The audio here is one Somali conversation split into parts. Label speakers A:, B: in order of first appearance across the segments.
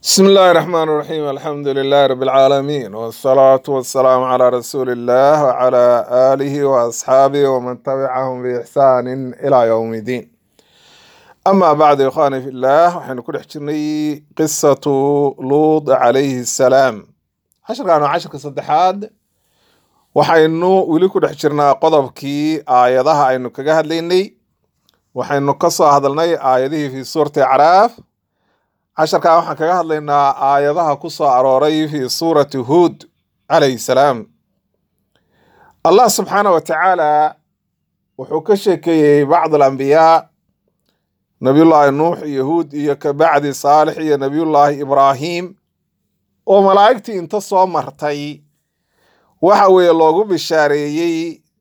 A: بسم الله الرحمن الرحيم الحمد لله رب العالمين والصلاة والسلام على رسول الله وعلى آله وأصحابه ومن تبعهم بإحسان إلى يوم الدين أما بعد يا إخواني في الله وحين كل حجرني قصة لوط عليه السلام عشر كانوا عشر كصدحاد waxaynu weli ku dhex jirnaa qodobkii aayadaha aynu kaga hadlaynay waxaynu ka soo hadalnay aayadihii fi suurati acraaf casharkaa waxaan kaga hadlaynaa aayadaha ku soo arooray fi suurati huud calayhi salaam allah subxaana wa tacaala wuxuu ka sheekeeyey bacd alambiyaa nabiyullaahi nuux iyo huud iyo kabacdi saalix iyo nabiyullaahi ibraahim oo malaa'igtii inta soo martay waxa weeye loogu bishaareeyey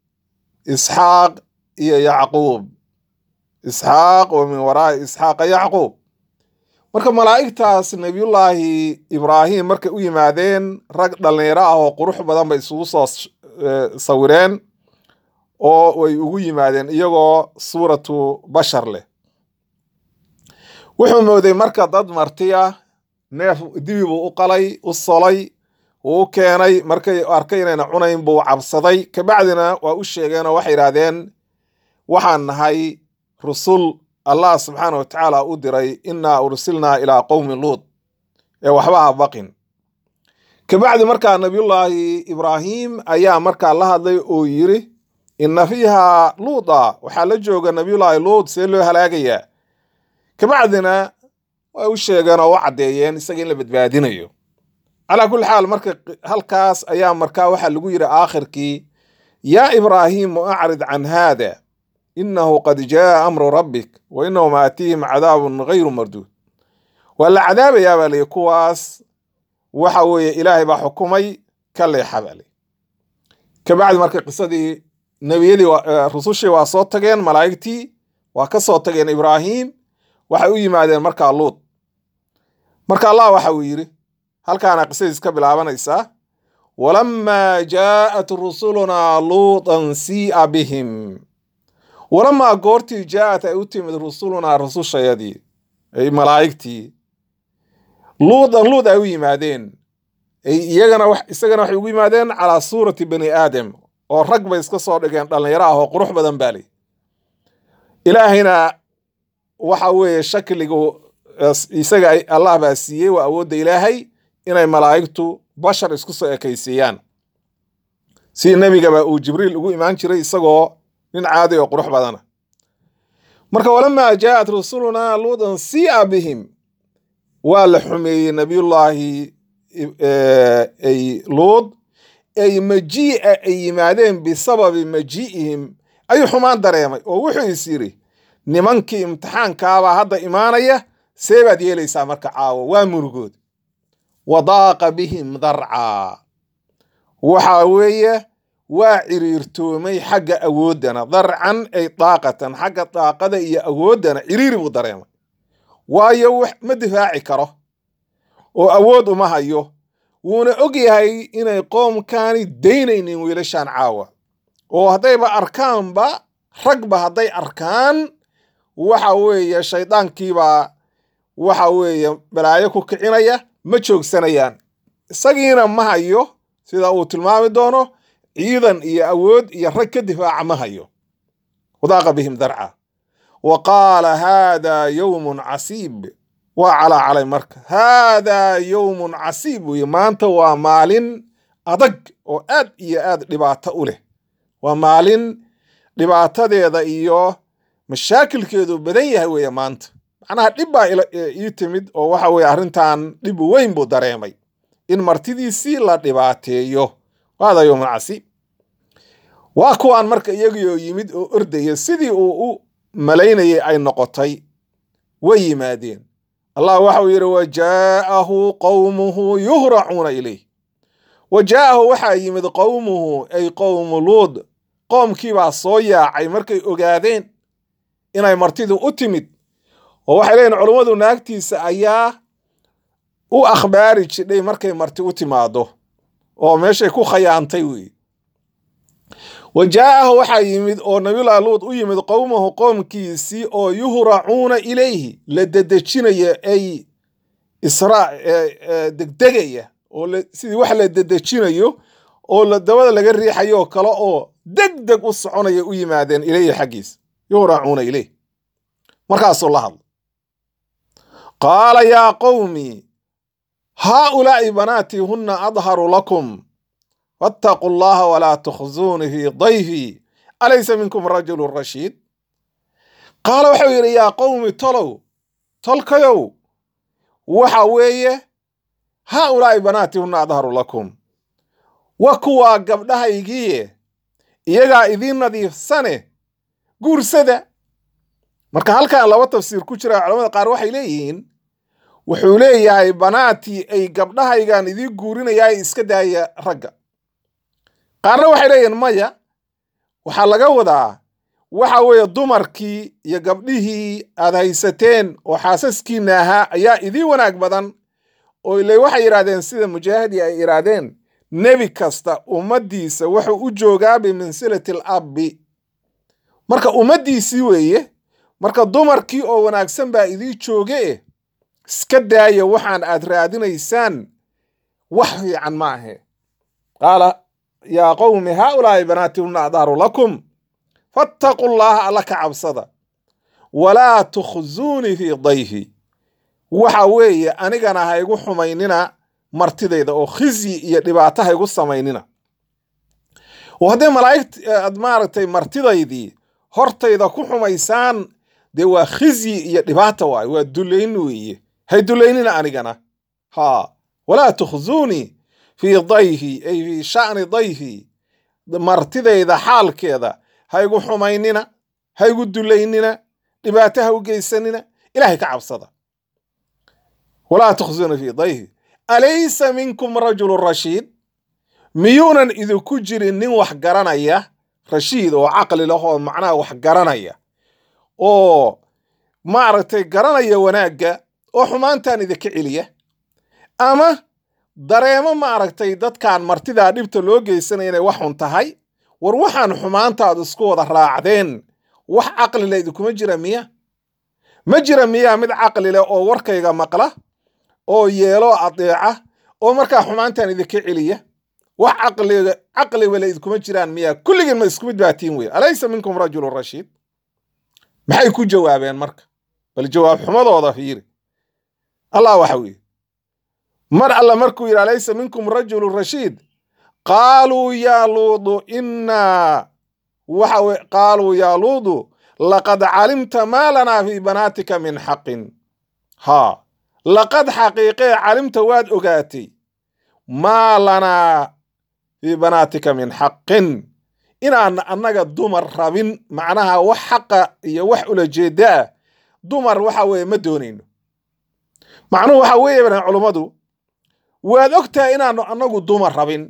A: isxaaq iyo yacquub isxaaq wa min waraa'i isxaaqa yacquub marka malaa'igtaas nebiyullaahi ibraahim markay u yimaadeen rag dhallinyaro ah oo qurux badan bay isugu soo sawireen oo way ugu yimaadeen iyagoo suuratu bashar leh wuxuu mooday marka dad marti ah neef dibi buu u qalay u solay wuu u keenay markay arkay inayna cunayn buu cabsaday kabacdina waa u sheegeenoo waxay yidhaahdeen waxaan nahay rusul allah subxaana wa tacaala u diray innaa ursilnaa ilaa qowmi luud ee waxba ha baqin kabacdi markaa nabiyullaahi ibraahim ayaa markaa la hadlay oo yiri inna fiiha luuda waxaa la jooga nabiyullaahi luud see loo halaagayaa kabacdina way u sheegeen oo u caddeeyeen isaga in la badbaadinayo calaa kulli xaal marka halkaas ayaa markaa waxaa lagu yidhi aakhirkii yaa ibraahimu acrid can haada inahu qad jaa amru rabbik wa inahum aatiihim cadaabun gayru marduud waa la cadaabayaa baa liyi kuwaas waxa weeye ilaahay baa xukumay ka leexa baa liyi kabacdi marka qisadii nebiyadii rusushii waa soo tageen malaa'igtii waa ka soo tageen ibraahim waxay u yimaadeen markaa luud marka allah waxa uu yidhi halkaana qisadiis ka bilaabanaysaa walamaa jaa'at rusulunaa luutan sii'a bihim walamaa goortii jaa'at ay u timid rusulunaa rusushayadii ay malaa'igtii luudan luud ay u yimaadeen iyagana isagana waxay ugu yimaadeen calaa suurati bani aadam oo rag bay iska soo dhigeen dhallinyaro ah oo qurux badan baa li ilaahayna waxa weeye shakligu isaga allah baa siiyey waa awoodda ilaahay inay malaa'igtu bashar isku soo ekaysiiyaan si nebigaba uu jibriil ugu imaan jiray isagoo nin caadi oo qurux badana marka walamaa jaa'at rusulunaa luudan sii'a bihim waa la xumeeyey nabiyullaahi ay luud ay majii'a ay yimaadeen bisababi majii'ihim ayuu xumaan dareemay oo wuxuu is yidhi nimankii imtixaankaabaa hadda imaanaya see baad yeelaysaa marka caawo waa murugood wadaaqa bihim darcaa waxa weeye waa ciriirtoomay xagga awooddana darcan ay daaqatan xagga daaqada iyo awooddana ciriiri buu dareemay waayo ma difaaci karo oo awood uma hayo wuuna og yahay inay qoomkaani daynaynin wiilashan caawa oo haddayba arkaanba ragba hadday arkaan waxa weeye shaydaankiibaa waxa weeye balaayo ku kicinaya ma joogsanayaan isagiina ma hayo sida uu tilmaami doono ciidan iyo awood iyo rag ka difaaca ma hayo wadaaqa bihim darca wa qaala haadaa yowmun casiib waa calaa calay marka haadaa yowmun casiib weye maanta waa maalin adag oo aad iyo aad dhibaato u leh waa maalin dhibaatadeeda iyo mashaakilkeedu badan yahay weeye maanta macnaha dhib baa ii timid oo waxa weye arrintan dhib weyn buu dareemay in martidiisii la dhibaateeyo waada yowman casiib waa kuwaan marka iyagioo yimid oo ordaya sidii uu u malaynayay ay noqotay way yimaadeen allah waxau yidhi wa jaa'ahu qowmuhu yuhracuuna ilayh wa jaa'ahu waxaa yimid qowmuhu ay qowmu luud qoomkiibaa soo yaacay markay ogaadeen inay martidu u timid oo waxay leeyihin culummadu naagtiisa ayaa u akhbaari jidhay markay marti u timaado oo meeshay ku khayaantay weeye wa jaa'ahu waxaa yimid oo nabiyullahi luud u yimid qowmahu qoomkiisii oo yuhracuuna ilayhi la dedejinayo ay israa degdegaya oo sidii wax la dedejinayo oo la dabada laga riixayo oo kale oo deg deg u soconaya u yimaadeen ileyhi xaggiisa yuhraacuuna ileyh markaasuu la hadla qaala yaa qowmi haaulaa'i banaatii hunna adharu lakum fattaquu allaha walaa tukhzuuni fii dayfii alaysa minkum rajulu rashiid qaala wuxuu yidhi yaa qowmi tolow tolkayow waxa weeye haaulaa'i banaatii hunna adharu lakum wa kuwaa gabdhahaygiiye iyagaa idiin nadiifsane guursada marka halkan laba tafsiir ku jira culamada qaar waxay leeyihiin wuxuu leeyahay banaatii ay gabdhahaygan idiin guurinayaa iska daaya ragga qaarna waxay leeyihiin maya waxaa laga wadaa waxa weeye dumarkii iyo gabdhihii aad haysateen oo xaasaskiinna ahaa ayaa idiin wanaag badan oo ile waxay yidhahdeen sida mujaahidii ay yidhaahdeen nebi kasta ummaddiisa wuxuu u joogaa bimansilati al abbi marka ummaddiisii weeye marka dumarkii oo wanaagsan baa idii jooge iska daaya waxaan aad raadinaysaan wax fiican ma ahe qaala yaa qowmi haaulaa'i banaatihunna adharu lakum fattaquu llaha alla ka cabsada walaa tukhzuunii fii dayfi waxa weeye anigana ha igu xumaynina martidayda oo khizyi iyo dhibaato ha igu samaynina oo haddee malaa'igt aad maaragtay martidaydii hortayda ku xumaysaan dee waa khizyi iyo dhibaata waaye waa dulayn weeye hay dulaynina anigana ha walaa tukhzuunii fii dayfi ay fii sha'ni dayfi martidayda xaalkeeda ha igu xumaynina ha igu dulaynina dhibaato ha u geysanina ilaahay ka cabsada walaa tukhzuuna fii dayfi alaysa minkum rajulu rashiid miyuunan idinku jirin nin wax garanaya rashiid oo caqli leh oo macnaha wax garanaya oo maaragtay garanaya wanaagga oo xumaantan idinka celiya ama dareemo maaragtay dadkan martidaa dhibta loo geysanaya inay wax xun tahay war waxaan xumaantaad isku wada raacdeen wax caqlile idinkuma jira miya ma jira miyaa mid caqli leh oo warkayga maqla oo yeelo adeeca oo markaa xumaantan idinka celiya wax caqliga caqligale idinkuma jiraan miyaa kulligiin ma isku mid baatiin wey alaysa minkum rajulu rashiid maxay ku jawaabeen marka bal jawaab xumadooda fiiri allah waxa weye mar alla markuu yidhi alaysa minkum rajulu rashiid qaaluu yaa luudu innaa waxa weye qaaluu yaa luudu laqad calimta maa lanaa fii banaatika min xaqin haa laqad xaqiiqee calimta waad ogaatay maa lanaa fii banaatika min xaqin inaan annaga dumar rabin macnaha wax xaqa iyo wax ulajeeda ah dumar waxa weeye ma doonayno macnuhu waxa weeye baan culummadu waad ogtahay inaanu annagu dumar rabin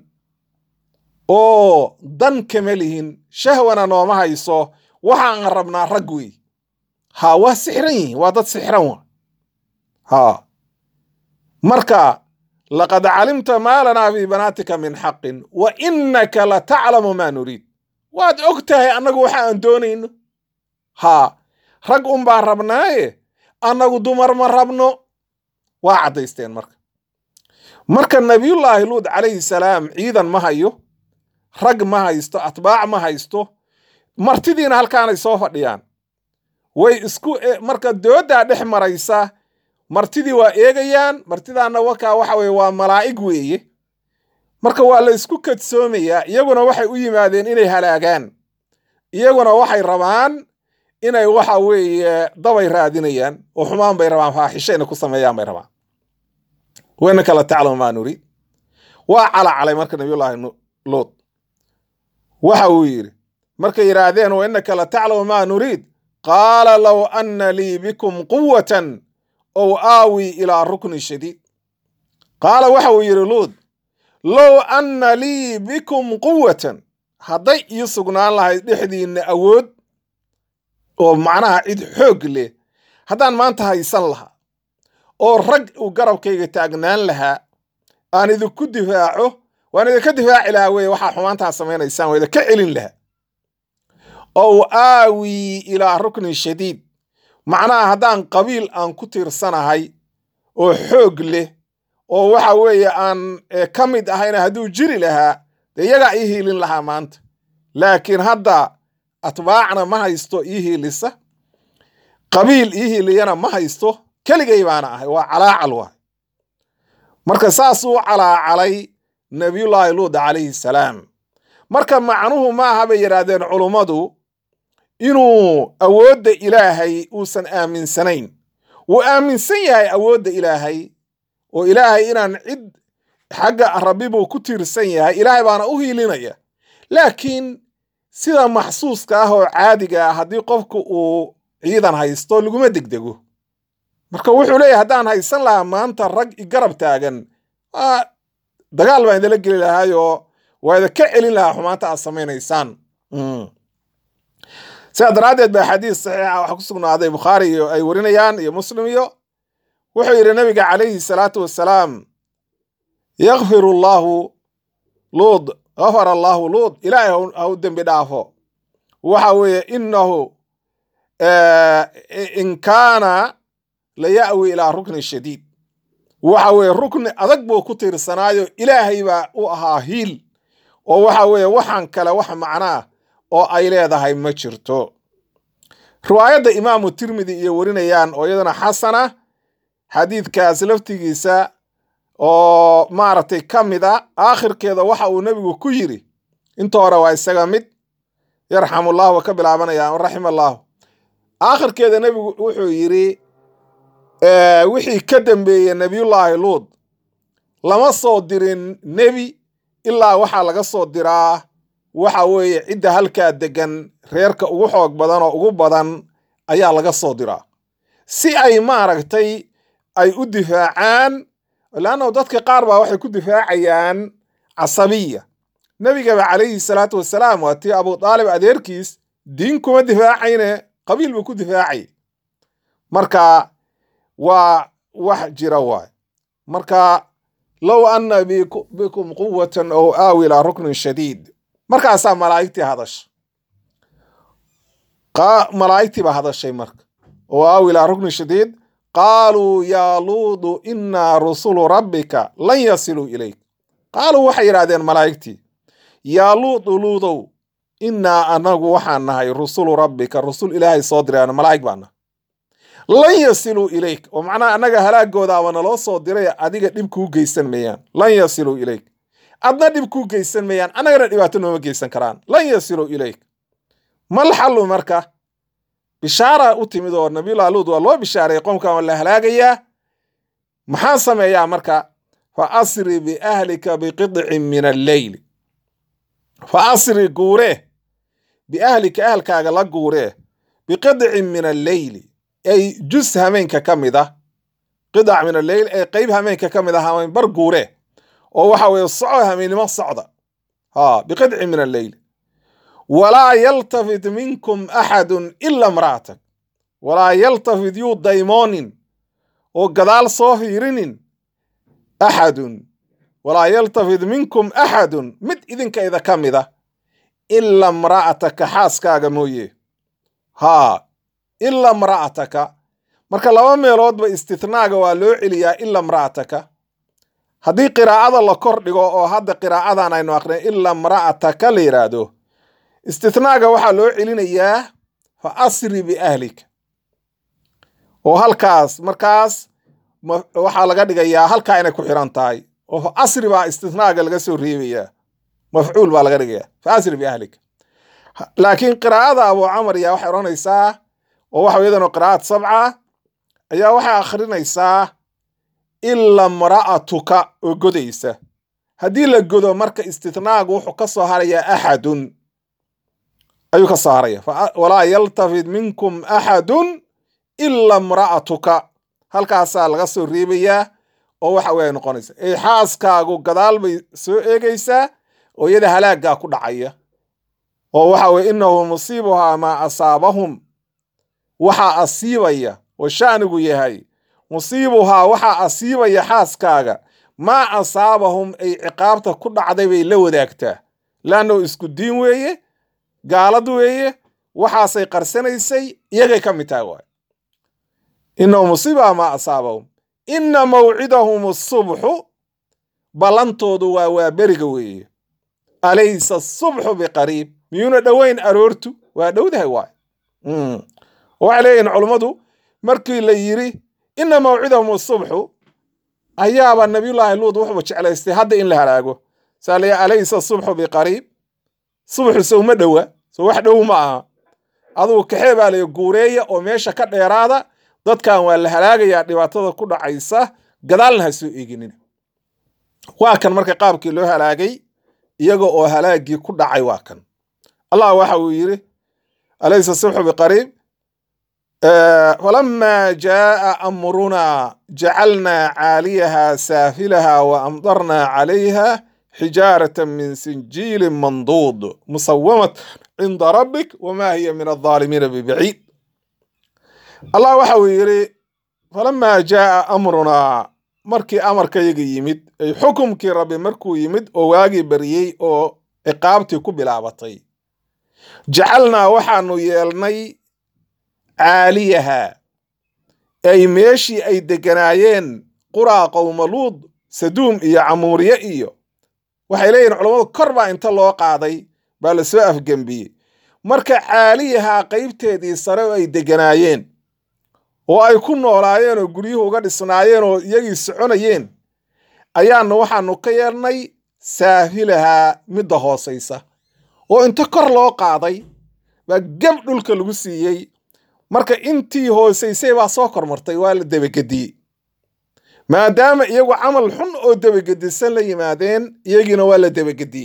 A: oo dan kama lihin shahwana nooma hayso waxaan rabnaa rag wey ha waa sixran yihiin waa dad sixran wa ha marka laqad calimta maa lanaa fii banaatika min xaqin wa innaka la taclamu maa nuriid waad og tahay annagu waxa aan doonayno haa rag un baan rabnaaye annagu dumar ma rabno waa caddaysteen marka marka nabiyullaahi luud calayhi salaam ciidan ma hayo rag ma haysto atbaac ma haysto martidiina halkaanay soo fadhiyaan way isku marka dooddaa dhex maraysa martidii waa eegayaan martidaanna wakaa waxa weye waa malaa'ig weeye marka waa la isku kadsoomayaa iyaguna waxay u yimaadeen inay halaagaan iyaguna waxay rabaan inay waxa weeye dabay raadinayaan oo xumaan bay rabaan faaxisho inay ku sameeyaan bay rabaan wayna kala taclamu maa nuriid waa calacalay marka nabiyullaahi luud waxa uu yidhi markay yidhaahdeen wa innaka la taclamu maa nuriid qaala low anna lii bikum quwatan ow aawi ilaa rukni shadiid qaala waxa uu yidhi luud low anna lii bikum quwatan hadday ii sugnaan lahayd dhexdiinna awood oo macnaha cid xoog leh haddaan maanta haysan lahaa oo rag uu garabkayga taagnaan lahaa aan idinku difaaco waan idinka difaaci lahaa weye waxaa xumaantaa samaynaysaan waa idinka celin lahaa ow aawi ilaa ruknin shadiid macnaha haddaan qabiil aan ku tiirsanahay oo xoog leh oo waxa weeye aan ka mid ahayna hadduu jiri lahaa dee iyagaa ii hiilin lahaa maanta laakiin hadda atbaacna ma haysto ii hiilisa qabiil ii hiiliyana ma haysto keligay baana ahay waa calaacal waay marka saasuu calaacalay nabiyullaahi luud calayhi salaam marka macnuhu maaha bay yidhaahdeen culummadu inuu awoodda ilaahay uusan aaminsanayn wuu aaminsan yahay awoodda ilaahay oo ilaahay inaan cid xagga rabbi buu ku tiirsan yahay ilaahay baana u hiilinaya laakiin sida maxsuuska ah oo caadiga ah haddii qofku uu ciidan haysto laguma degdego marka wuxuu leeyahay haddaan haysan lahaa maanta rag igarab taagan dagaal baan idinla geli lahaayoo waa idinka celin lahaa xumaanta aad samaynaysaan sidaa daraaddeed baa xadiis saxiixa waxaa ku sugnaaday bukhaari iyo ay warinayaan iyo muslim iyo wuxuu yidhi nabiga calayhi salaatu wassalaam yakfir allaahu luud gafar allaahu luud ilaahay ha u dembi dhaafo waxa weeye inahu in kaana la ya'wi ilaa rukni shadiid waxa weeye rukni adag buu ku tiirsanaayo ilaahay baa u ahaa hiil oo waxa weeye waxaan kale wax macnaah oo ay leedahay ma jirto riwaayadda imaamu tirmidi iyo warinayaan oo iyadana xasana xadiidkaas laftigiisa oo maaragtay ka mid a aakhirkeeda waxa uu nebigu ku yidhi inta hore waa isaga mid yarxamullahu wa ka bilaabanaya raxima allaahu aakhirkeeda nebigu wuxuu yidhi wixii ka dambeeyey nebiyullaahi luud lama soo dirin nebi ilaa waxaa laga soo diraa waxa weeye cidda halkaa degan reerka ugu xoog badan oo ugu badan ayaa laga soo diraa si ay maaragtay ay u difaacaan leannahu dadka qaar baa waxay ku difaacayaan casabiya nebigaba calayhi salaatu wasalaam waa tii abu daalib adeerkiis diin kuma difaacayne qabiil buu ku difaacay marka waa wax jira waay marka low anna bikum quwatan ow aawi ilaa ruknin shadiid markaasaa malaa'igtii hadasha malaa'igtii baa hadashay marka oo aawi ilaa ruknin shadiid qaaluu yaa luudu innaa rusulu rabbika lan yasiluu ilayk qaaluu waxay yidhahdeen malaa'igtii yaa luudu luudow innaa anagu waxaan nahay rusulu rabbika rusul ilaahay soo dirayaan malaa'ig baa nahay lan yasiluu ilayk oo macnaha annaga halaagooda aba naloo soo diray adiga dhib kuu geysan mayaan lan yasiluu ilayk adna dhib kuu geysan mayaan annagana dhibaato nooma geysan karaan lan yasiluu ilayk mal xallu marka bishaara u timid oo nabiyullah luud waa loo bishaaray qoomkan waa la halaagayaa maxaa sameeyaa marka fa asri biahlika biqidcin min alleyli fa asri guuree biahlika ahalkaaga la guuree biqidcin min alleyli ay jus hameenka ka mid ah qidac min alleyl ee qeyb hameenka ka mid ah hameen bar guure oo waxa weeye soco hameennimo socda ha biqidcin min alleyl walaa yaltafit minkum axadun ila imra'atak walaa yaltafit yuu daymoonin oo gadaal soo fiirinin axadun walaa yaltafit minkum axadun mid idinkayda ka mid a ila imra'ataka xaaskaaga mooye haa ila imra'ataka marka laba meeloodba istithnaaga waa loo celiyaa ila imra'ataka haddii qiraa'ada la kor dhigo oo hadda qiraa'adan aynu aqrin ila imra'ataka la yidhaahdo istithnaaga waxaa loo celinayaa fa asri biahlika oo halkaas markaas waxaa laga dhigayaa halkaa inay ku xiran tahay oo fa asri baa istithnaaga laga soo reebayaa mafcuul baa laga dhigayaa fa asri biahlika laakiin qiraa'ada abu camar ayaa waxay odhanaysaa oo waxa iyadana qiraa'ad sabca ayaa waxay akhrinaysaa ila imra'atuka oo godaysa haddii la godo marka istithnaagu wuxuu ka soo harayaa axadun ayuu ka soo haraya walaa yaltafit minkum axadun ila imra'atuka halkaasaa laga soo reebayaa oo waxa wey noqonaysa ee xaaskaagu gadaal bay soo eegaysaa oo iyada halaaggaa ku dhacaya oo waxa weye innahu musiibuhaa maa asaabahum waxaa asiibaya oo sha'nigu yahay musiibuhaa waxaa asiibaya xaaskaaga maa asaabahum ay ciqaabta ku dhacday bay la wadaagtaa laanno isku diin weeye gaalad weeye waxaasay qarsanaysay iyagay ka mid tahay waay innahu musiibuhaa maa asaabahum inna mawcidahum asubxu ballantoodu waa waa beriga weeye alaysa asubxu biqariib miyuuna dhoweyn aroortu waa dhowdahay waay waxay leeyihin culummadu markii la yidhi inna mawcidahum asubxu ayaaba nabiyullaahi luud wuxuuba jeclaystay hadda in la halaago saa la alaysa asubxu biqariib subaxu sow ma dhowa so wax dhow ma aha adugu kaxee baa lay guureeya oo meesha ka dheeraada dadkan waa la halaagayaa dhibaatada ku dhacaysa gadaalna ha soo eeginin waa kan marka qaabkii loo halaagay iyaga oo halaagii ku dhacay waa kan allah waxa uu yidhi alaysa subxu biqariib falama jaaa amrunaa jacalnaa caaliyaha saafilaha wa amdarnaa calayha xijaaratan min sinjiilin manduud musawamat cinda rabbik wamaa hiya min aldaalimiina bibaciid allah waxa uu yidhi falamaa jaaa amrunaa markii amarkayaga yimid ay xukumkii rabbi markuu yimid oo waagii bariyey oo ciqaabtii ku bilaabatay jacalnaa waxaanu yeelnay caaliyaha ay meeshii ay deganaayeen quraa qowmaluud saduum iyo camuuriye iyo waxay leeyihin culammadu kor baa inta loo qaaday baa la soo afgembiyey marka caaliyahaa qaybteedii sare oo ay deganaayeen oo ay ku noolaayeen oo guryuhu uga dhisnaayeen oo iyagii soconayeen ayaanu waxaanu ka yeelnay saafilahaa midda hoosaysa oo inta kor loo qaaday baa geb dhulka lagu siiyey marka intii hoosaysay baa soo kormartay waa la debagediyey maadaama iyagu camal xun oo debagedisan la yimaadeen iyagiina waa la debagediyey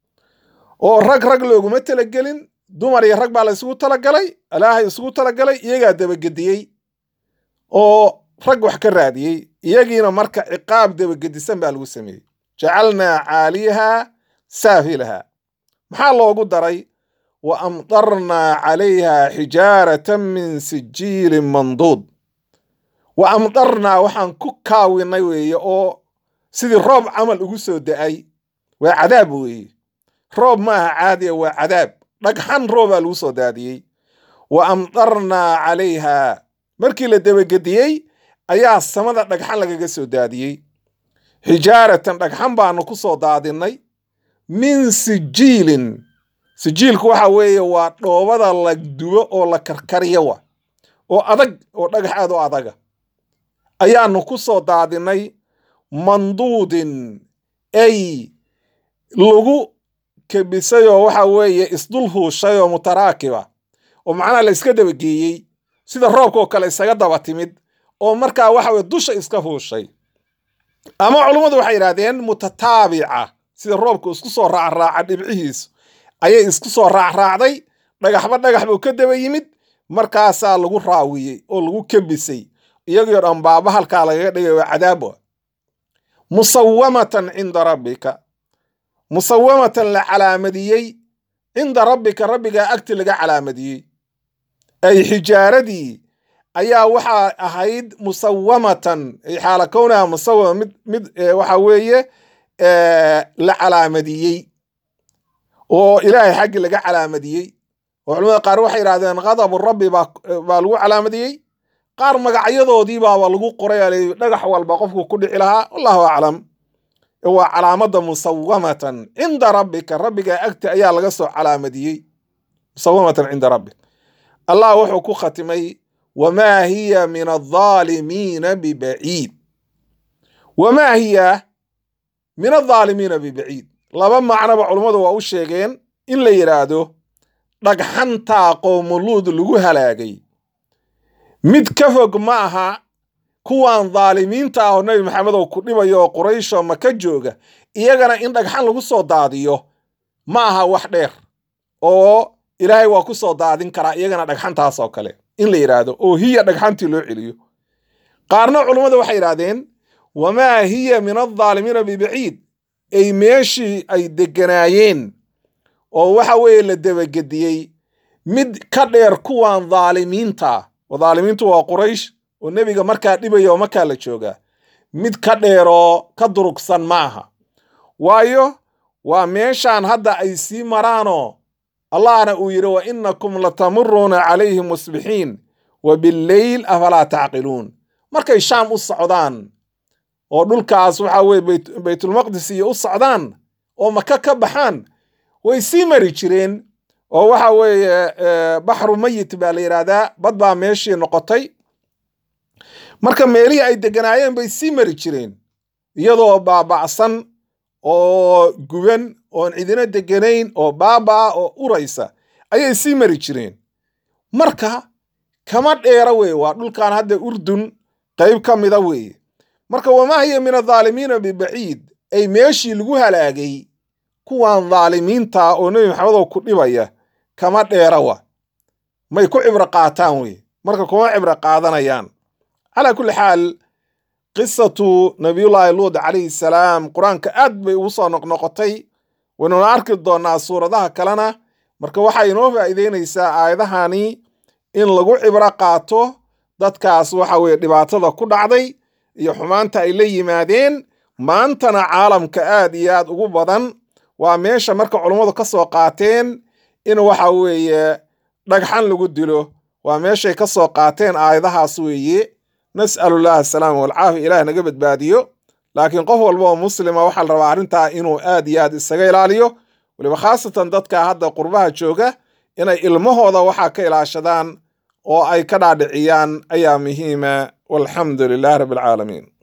A: oo rag rag looguma talagelin dumar iyo rag baa la isugu talagalay ilaahay isugu talagalay iyagaa debagediyey oo rag wax ka raadiyey iyagiina marka ciqaab debagedisan baa lagu sameeyey jacalnaa caaliyaha saafilaha maxaa loogu daray wa amdarnaa calayha xijaaratan min sijiilin manduud wa amdarnaa waxaan ku kaawinay weeye oo sidii roob camal ugu soo da'ay waa cadaab weeye roob maaha caadiya waa cadaab dhagxan roobaa lagu soo daadiyey wa amdarnaa calayha markii la debagediyey ayaa samada dhagxan lagaga soo daadiyey xijaaratan dhagxan baanu ku soo daadinay min sijiilin sijiilku waxa weeye waa dhoobada la dubo oo la karkariyo wa oo adag oo dhagax aad u adaga ayaanu ku soo daadinay manduudin ay lagu kebisay oo waxa weeye isdul huushay oo mutaraakiba oo macnaha la iska dabageeyey sida roobka oo kale isaga daba timid oo markaa waxa weye dusha iska huushay ama culummadu waxay yidhahdeen mutataabica sida roobka isku soo raacraaca dhibcihiisu ayay isku soo raacraacday dhagaxba dhagax buu ka daba yimid markaasaa lagu raawiyey oo lagu kebisay iyagoo dhan baaba halkaa lagaga dhigay waa cadaabo musawamatan cinda rabbika musawamatan la calaamadiyey cinda rabbika rabbigaa agti laga calaamadiyey ay xijaaradii ayaa waxaa ahayd musawamatan ay xaala kownaha musawama mid mid waxa weeye la calaamadiyey oo ilaahay xaggii laga calaamadiyey oo culamada qaar waxay yidhahdeen ghadabu rabbi baa baa lagu calaamadiyey qaar magacyadoodii baaba lagu qoray dhagax walba qofku ku dhici lahaa wallahu aclam waa calaamada musawamatan cinda rabbika rabbiga agti ayaa laga soo calaamadiyey musawamatan cinda rabbik allah wuxuu ku khatimay wamaa hiya min aldaalimiina bibaciid wamaa hiya min aldaalimiina bibaciid laba macnoba culummadu waa u sheegeen in la yidhaahdo dhagxantaa qoomuluud lagu halaagay mid ka fog ma aha kuwan dhaalimiinta ah oo nebi maxamed oo ku dhibayo oo quraysho maka jooga iyagana in dhagxan lagu soo daadiyo ma aha wax dheer oo ilaahay waa ku soo daadin karaa iyagana dhagxantaas oo kale in la yidhaahdo oo hiya dhagxantii loo celiyo qaarna culummadu waxay yidhahdeen wamaa hiya min aldaalimiina bibaciid ay meeshii ay deganaayeen oo waxa weeye la debagediyey mid ka dheer kuwan dhaalimiinta oo dhaalimiintu waa quraysh oo nebiga markaa dhibaya oo markaa la joogaa mid ka dheeroo ka durugsan maaha waayo waa meeshaan hadda ay sii maraanoo allahna uu yidhi wa inakum latamuruuna calayhim musbixiin wa billeyl afalaa tacqiluun markay shaam u socdaan oo dhulkaas waxa weye baytulmaqdis iyo u socdaan oo maka ka baxaan way sii mari jireen oo waxa weeye baxru mayit baa la yidhaahdaa bad baa meeshii noqotay marka meelihii ay deganaayeen bay sii mari jireen iyadoo baaba'san oo guban oon cidina deganayn oo baabaa oo uraysa ayay sii mari jireen marka kama dheera weye waa dhulkan hadda urdun qayb ka mida weeye marka wamaa hiya min adaalimiina bibaciid ay meeshii lagu halaagay kuwan dhaalimiinta oo nebi maxamedoo ku dhibaya kama dheera wa may ku cibro qaataan weye marka kuma cibro qaadanayaan calaa kulli xaal qisatu nabiyullaahi luud calayhi salaam qur-aanka aad bay ugu soo noqnoqotay waynuna arki doonnaa suuradaha kalena marka waxay inoo faa'iideynaysaa aayadahani in lagu cibro qaato dadkaas waxa weeye dhibaatada ku dhacday iyo xumaanta ay la yimaadeen maantana caalamka aad iyo aad ugu badan waa meesha marka culummadu ka soo qaateen in waxa weeye dhagxan lagu dilo waa meeshay ka soo qaateen aayadahaas weeye nas'alullah asalaama walcaafiya ilaah naga badbaadiyo laakiin qof walba oo muslima waxaa la rabaa arrintaa inuu aad iyo aad isaga ilaaliyo weliba khaasatan dadka hadda qurbaha jooga inay ilmahooda waxaa ka ilaashadaan oo ay ka dhaadhiciyaan ayaa muhiima walxamdu lilah rabbi alcaalamiin